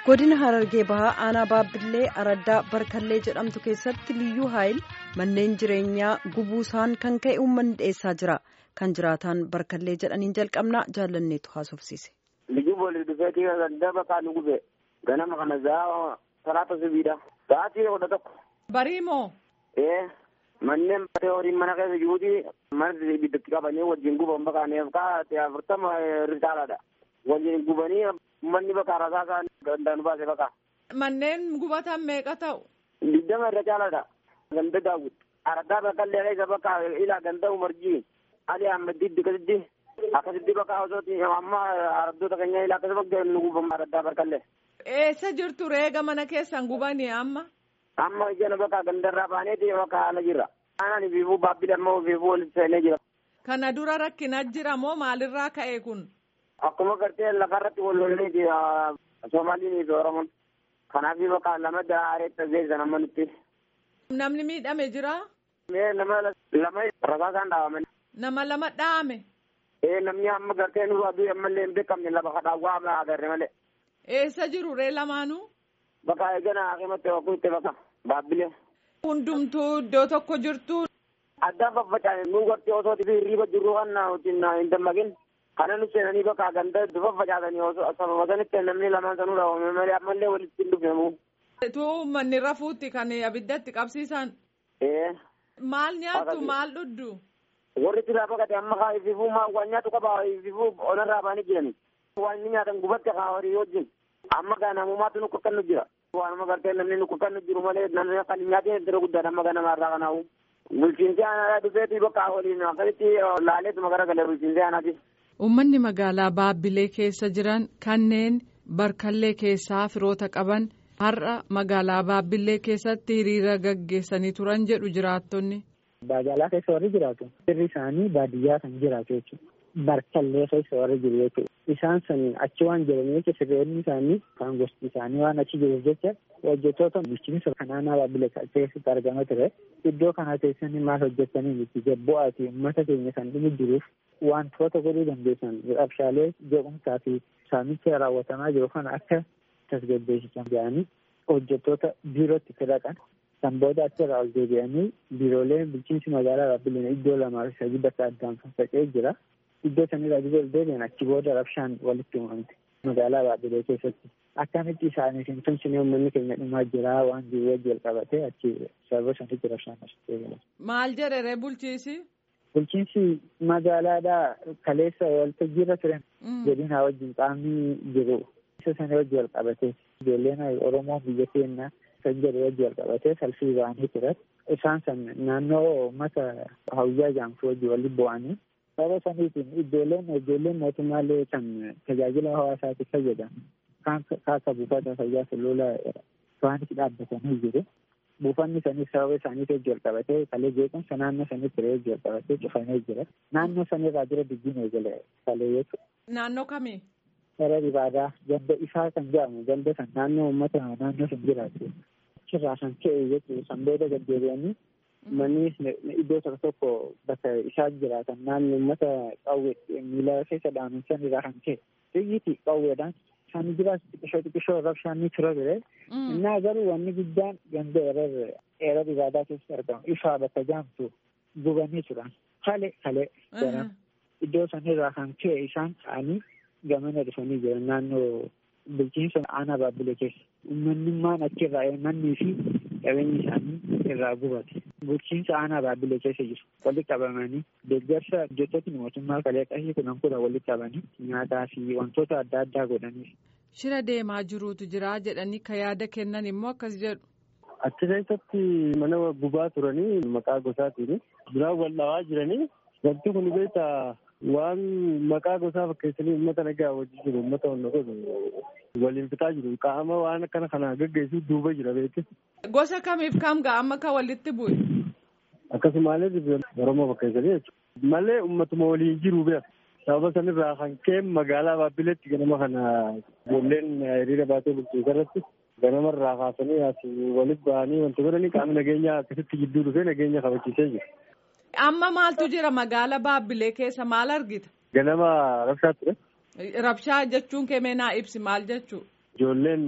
godina harargee bahaa aanaa baabbillee araddaa barkallee jedhamtu keessatti liyyuu haayil manneen jireenyaa gubuusaan kan ka'e uummanni dhiyeessaa jira kan jiraataan barkallee jedhaniin jalqabnaa jaalanneetu haasofsiise. liyyuu boolii dhufeetii gadda bakka nu gube ganama kana zaa salaata sibiidha sa'aatii kudha tokko. barii moo. ee manneen batee horiin mana keessa jiruuti mana ibiddatti qabanii wajjin guban bakaaneef kaa afurtama irra caalaadha wajjin gubanii manni bakka rasaa isaan danda'an baase bakka. manneen gubatan meeqa ta'u. digdama irra caalaadha ganda daawwit araddaa bakkallee keessa bakka ilaa ganda umarjii ali ahmeddi akkasitti akkasitti bakka osooti amma araddoota keenya ilaa akkasuma nu guban araddaa bakkallee. eessa jirtu reega mana keessan gubanii amma. amma ijana bakka gandarraa baaneeti bakka haala jirra. aanaan fiifuu baabbilee ammoo fiifuu walitti seenee jira. kana dura rakkina jira moo maalirraa ka'e kun. akkuma gartee lafarratti wal lolleeti Somaaliin fi Oromoon. Kanaaf bakka lama daareetta geessan amma nutti. Namni miidhame jira. Mee nama lama rasaasaan dhaabaman. Nama lama dhaame. Ee namni amma gartee nu aduu ammallee hin beekamne lafa kadhaawwaa amma agarre malee. Eessa jiru ree lamaanuu. Bakka eegana haqimatti wakku itti bakka baabbilee. Hundumtuu iddoo tokko jirtu. Addaan faffaca'e nu gartee osoo hirriiba jirru kan hin dammaqin. kana nu seenanii bakka ganda dufa facaasanii osoo sababa sanitti namni lamaan sanuu dhaabame malee ammallee walitti hin dhufnemu. Tu manni rafuutti kan abiddatti qabsiisan. Ee. Maal nyaattu maal dhudhu. Warri itti lafa gate amma kaa ififuu maa waan nyaatu qaba ififuu onarraa baanii jirani. Waan inni nyaatan gubatti kaa horii wajjin. Amma gaa namumaatu nu kakkannu jira. Waanuma gartee namni nu kakkannu jiru malee namni akka hin nyaatiin iddoo guddaadha amma ganamarraa kanaawu. Bulchiinsi aanaa dhufeetii bakka waliin akkasitti laaleetuma garagalee bulchiinsi aanaati. Uummanni magaalaa Baabbilee keessa jiran kanneen barkallee keessaa firoota qaban har'a magaalaa Baabbilee keessatti hiriira gaggeessanii turan jedhu jiraattonni. Magaalaa keessa warri jiraatu firri isaanii baadiyyaa kan jiraatu jechuudha. Barkallee keessa warri jiru jechuudha. Isaan sun achi waan jiraniif sirreonni isaanii kan gosti isaanii waan achi jiruuf jecha hojjettoota bulchiinsa kanaanaa Baabbilee keessatti argama ture. Iddoo kana teessanii maal hojjetanii miti jabbu'aa fi uummata keenya kan dhumu jiruuf wantoota godhuu dandeessan qabshaalee jeequmsaa fi saamicha raawwatamaa jiru kana akka tasgabbeessisan jedhanii hojjettoota biirootti fidaqan kan booda achirraa ol deebi'anii biirooleen bulchiinsi magaalaa Baabbileen iddoo lamaa fi sadii bakka addaan faffaca'ee jira. Iddoo sanirraa ol deebi'an achi booda rabshaan walitti uumamte magaalaa Baabbilee keessatti. Akkamitti isaaniif hin tumsine uummanni keenya dhumaa jira waan jiru wajji wal qabatee achi sababa sanitti rabshaan asitti eegala. Maal jedhere bulchiisi? Bulchiinsi magaalaadhaa kaleessa waltajjii irra turan godina wajjin qaamni jiru isa sana wajji wal qabatee ijoolleen Oromoo biyya keenya kan jedhu wajji wal qabatee salfii ba'anii turan isaan san naannoo uummata hawiyyaa jaamsu wajji walitti bu'anii sababa saniitiin ijoolleen ijoolleen mootummaallee kan tajaajila hawaasaatiif fayyadan kan kaasa buufata fayyaa sulula isaanitti dhaabbatanii jiru. buufanni saniif sababa isaaniif wajji wal qabatee kalee jeequmsa naannoo sanii ture wajji wal qabatee cufamee jira. Naannoo sanirraa jira dubbiin eegale kalee jechuudha. Naannoo kamii? Gara ibaadaa ganda isaa kan jedhamu ganda san naannoo uummata naannoo san jiraatu. Achirraa kan ka'e jechuudha san booda gaddeebi'anii manni iddoo tokko tokko bakka isaan jiraatan naannoo uummata qawwee miila keessa dhaaman sanirraa kan ka'e. Xiyyiiti qawweedhaan isaanii jiraatu xiqqishoo xiqqishoo rabshaan ni ture ture. Innaa garuu wanni guddaan ganda erer erer ibaadaa keessatti argamu ifaa bakka jaamtu gubanii turan. Kale kale jedhama. Iddoo sanirraa kan ka'e isaan ka'anii gamana dhufanii jiran naannoo bulchiinsa aanaa baabbilee keessa. Uummanummaan achirraa mannii fi qabeenyi isaanii irraa gubate. Bulchiinsa aanaa baabbilee keessa jiru. Walitti qabamanii deeggarsa hojjettoonni mootummaa kalee qashii kudhan kudha walitti qabanii nyaataa fi wantoota adda addaa godhanii. Shira deemaa jiruutu jira jedhanii ka yaada kennan immoo akkas jedhu. Achi keessatti mana gubaa turanii maqaa gosaatiin duraan wal dhawaa jiranii wanti kun beektaa waan maqaa gosaa fakkeessanii uummata nagaa wajjin jiru uummata wanna godhu waliin fixaa jiru qaama waan akkana kana gaggeessu duuba jira beekti. Gosa kamiif kam ga'a amma kan walitti bu'e? Akkasumaanis Oromoo fakkeessanii jechuudha. Malee uummatuma waliin jiru beeka. sababa sanirraa kan ka'e magaalaa Baabbileetti ganama kana ijoolleen hiriira baatee bulchiinsa irratti ganamarraa kaasanii as walitti ba'anii wanti godhanii qaamni nageenyaa akkasitti gidduu dhufee nageenya kabachiisee jira. Amma maaltu jira magaala Baabbilee keessa maal argita? Ganama rabshaa ture. Rabshaa jechuun kee naa ibsi maal jechuu? Ijoolleen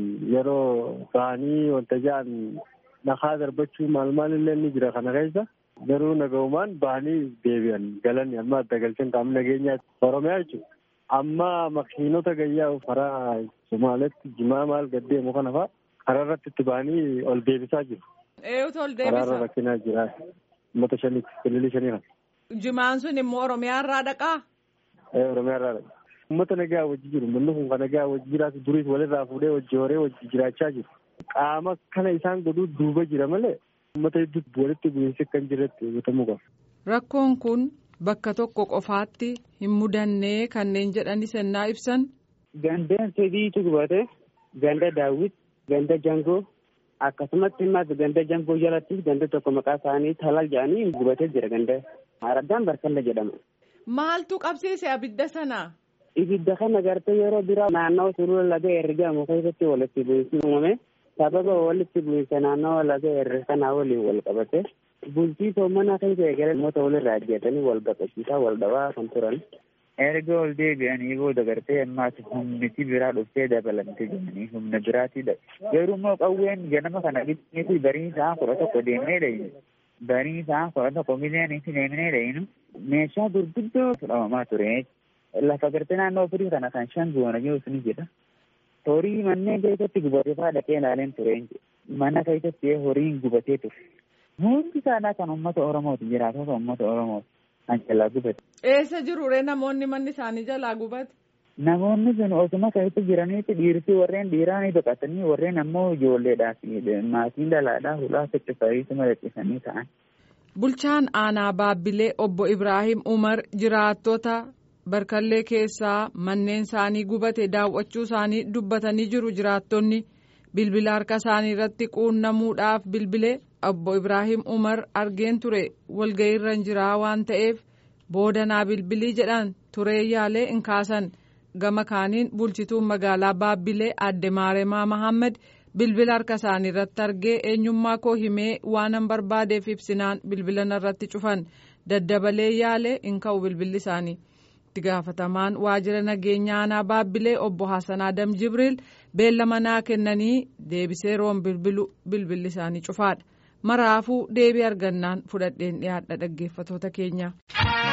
yeroo ba'anii wanta ja'an nakaa darbachuu maal maal illee ni jira kana keessa. Garuu nagahumaan ba'anii deebi'an galan amma adda galchan qaamni nageenyaa Oromiyaa jechuudha. Amma makiinota gayyaa karaa Somaaletti jimaa maal gaddeemu kana fa'a karaa irratti itti ba'anii ol deebisaa jiru. Eeyutu ol Karaa irra deebisa. rakkinaa jira. Uummata shaniiti, kililii shanii kana. Jimaan sun immoo Oromiyaa irraa dhaqaa? Ee, Oromiyaa irraa dha. Uummata nagaa wajji jiru. Manni kun kan nagaa wajji jiraatu duriis walirraa fuudhee wajji horee wajji jiraachaa jiru. Qaama kana isaan godhuu duuba jira malee uummata hedduutti walitti bu'iinsi kan jirretti hubatamuu qaba. Rakkoon kun bakka tokko qofaatti hin mudannee kanneen jedhani sennaa ibsan. Gandeen sadiitu gubate ganda daawwit ganda jangoo akkasumatti immas ganda jangoo jalatti ganda tokko maqaa isaanii talal jedhanii gubatee jira ganda araddaan barkalla jedhama. Maaltu qabsiise abidda sana? Ibidda kana gartee yeroo biraa naannoo sulula laga ergamu keessatti walitti bu'iinsi uumame sababa walitti bu'iinsa naannoo laga erga kanaa waliin wal qabate bultii soomana keessa eegale namoota walirraa ajjeetanii wal baqachiisaa wal dhabaa kan turan. erga ol deebi'anii booda gartee ammaas humniti biraa dhuftee dabalamte jedhanii humna biraatidha. Garuu immoo qawween ganama kana bitneeti barii isaa kudha tokko deemnee dhayinu. Barii isaa kudha tokko miliyoonitti deemnee dhayinu. Meeshaa gurguddoo fudhamamaa ture. Lafa gartee naannoo firii kana kan shan goona jiruus ni jedha. Horii manneen keessatti gubatee fa'aa dhaqee ilaaleen ture. Mana keessatti horiin gubatee ture. Hundi isaanii kan uummata Oromooti jiraatota uummata Oromooti. Kan jalaa gubate. Eessa jiru ree namoonni manni isaanii jalaa gubate? Namoonni sun osuma keessatti jiranitti dhiirsi warreen dhiiraa ni baqatanii warreen ammoo ijoolleedhaa fi maatiin dhalaadhaa hulaa ficcifariisuma dadhisanii ta'an. Bulchaan aanaa Baabbilee obbo Ibraahim Umar jiraattota barkallee keessaa manneen isaanii gubate daawwachuu isaanii dubbatanii jiru jiraattonni bilbila harka isaanii irratti quunnamuudhaaf bilbilee obbo Ibraahim Umar argeen ture walga'iirra hin jiraa waan ta'eef boodanaa bilbilii jedhan turee yaalee hin kaasan gama kaaniin bulchituun magaalaa Baabbilee adde Maaremaa Mahammad bilbila harka isaanii irratti argee eenyummaa koo himee waanan barbaadeef ibsinaan bilbila irratti cufan daddabalee yaalee hin ka'u bilbilli isaanii. itti gaafatamaan waajjira nageenya aanaa baabbilee obbo Hasan Adam Jibriil beellama naa kennanii deebisee roon bilbilu bilbilli isaanii cufaadha. Maraafuu deebii argannaan fudhadheen dhiyaadha dhaggeeffatoota keenya.